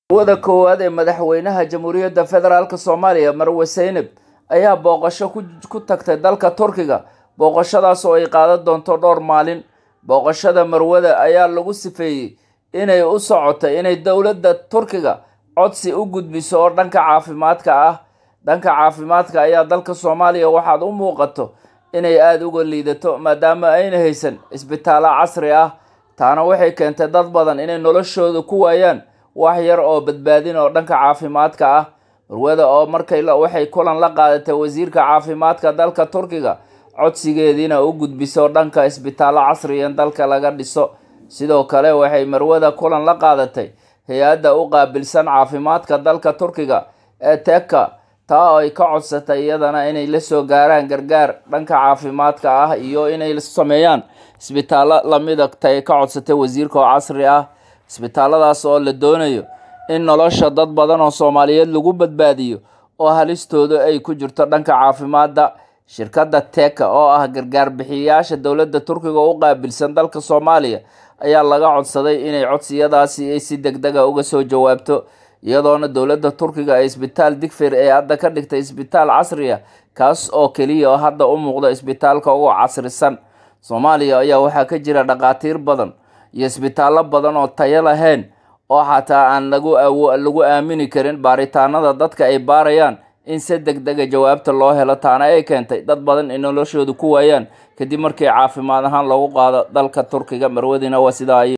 wada koowaad ee madaxweynaha jamhuuriyadda federaalk soomaaliya marwe seynab ayaa booqasho ku tagtay dalka turkiga booqashadaas oo ay qaadan doonto dhowr maalin booqashada marwada ayaa lagu sifeeyey inay u socotay inay dowladda turkiga codsi u gudbiso oo dhanka caafimaadka ah dhanka caafimaadka ayaa dalka soomaaliya waxaad u muuqato inay aada uga liidato maadaama ayna haysan isbitaallo casri ah taana waxay keentay dad badan inay noloshooda ku waayaan wax yar oo badbaadin oo dhanka caafimaadka ah marwada oo markay waxay kulan la qaadatay wasiirka caafimaadka dalka turkiga codsigeediina u gudbiso dhanka isbitaallo casriyan dalka laga dhiso sidoo kale waxay marwada kulan la qaadatay hay-adda u qaabilsan caafimaadka dalka turkiga ee teka taa oo ay ka codsatay iyadana inay lasoo gaaraan gargaar dhanka caafimaadka ah iyo inay sameeyaan isbitaallo lamida tay ka codsatay wasiirka oo casri ah isbitaalladaas oo la doonayo in nolosha dad badan oo soomaaliyeed lagu badbaadiyo oo halistooda ay ku jirto dhanka caafimaadda shirkadda teka oo ah gargaar bixiyayaasha dowladda turkiga u qaabilsan dalka soomaaliya ayaa laga codsaday inay codsiyadaasi ay si deg dega uga soo jawaabto iyadoona dowladda turkiga ay isbitaal digfir ee hadda ka dhigtay isbitaal casri ah kaas oo keliya oo hadda u muuqda isbitaalka ugu casrisan soomaaliya ayaa waxaa ka jira dhakhaatiir badan iyo isbitaallo badan oo tayo lahayn oo xataa aan lagu lagu aamini karin baaritaanada dadka ay baarayaan in si deg dega jawaabta loo helo taana ay keentay dad badan in noloshooda ku waayaan kadib markii caafimaad ahaan loogu qaado dalka turkiga marwadina waa sidaa